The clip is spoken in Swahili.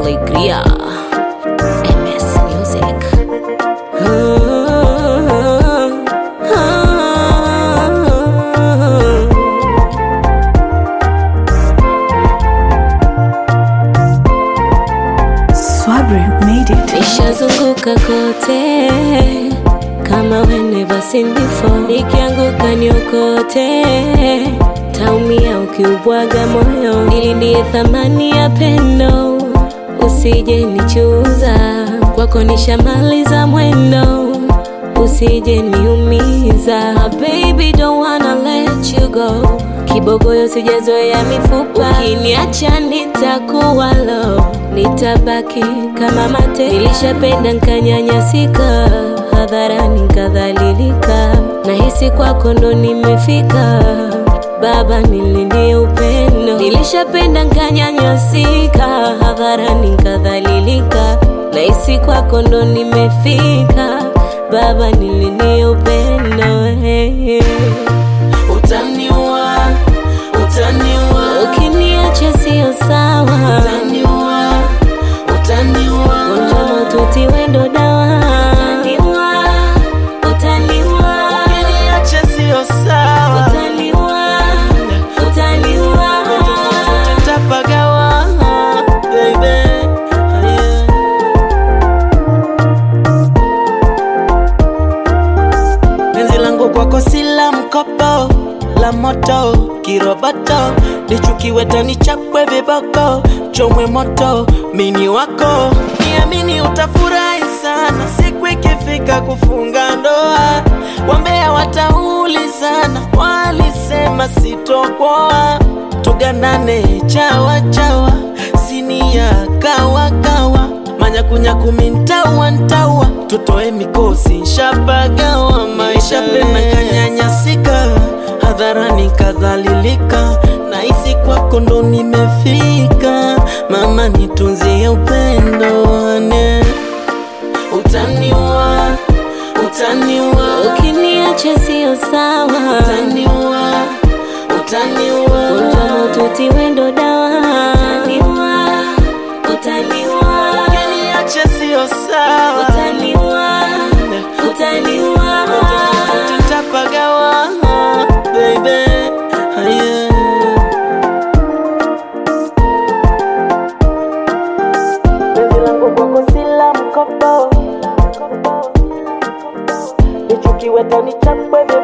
Alegria. MS Music. Swabri made it. Nishazunguka kote kama we never seen before, nikianguka niokote, taumia ukiubwaga moyo, ili ndiye thamani ya pendo, usije nichuza kwako, nishamaliza mwendo, usije niumiza, baby don't wanna let you go, kibogoyo sijazoea mifupa, ukiniacha nitakuwa low, nitabaki kama mate, nilishapenda nkanyanyasika, hadharani nkadhalilika, nahisi kwako ndo nimefika, baba nilindie upendo, nilishapenda nkanyanyasika, hadharani nkadhalilika, nahisi kwako ndo nimefika, baba nilindie upendo hey. Utaniua, utaniua, Ukiniacha sio sawa, utaniua, utaniua, gonjwa maututi wendo dawa. Utaniua, utaniua, ukiniacha sio sawa, utaniua, utaniua. tutapagawa, baby. Yeah. Penzi langu kwako si la mkopo, la moto, kiroboto, lichukiwe tani chapwe viboko, chomwe moto, mini wako, niamini utafurahi sana siku ikifika kufunga ndoa. Wambea wataulizana, walisema sitokoa, tuganane chawa chawa, sinia kawa kawa manyakunyaku mintawa ntawa tutoe mikosi nshapagawa maisha pena kanyanyasika hadharani kadhalilika nahisi kwako ndo nimefika mama nitunzie upendo ane utaniua utaniua Ukiniacha sio sawa, utaniua utaniua gonjwa maututi wendo dawa. Utaniua, utaniua, ukiniacha sio sawa utaniua, utaniua. tutapagawa baby yeah. Penzi langu kwako si la mkopo, lichukiwe tani chapwe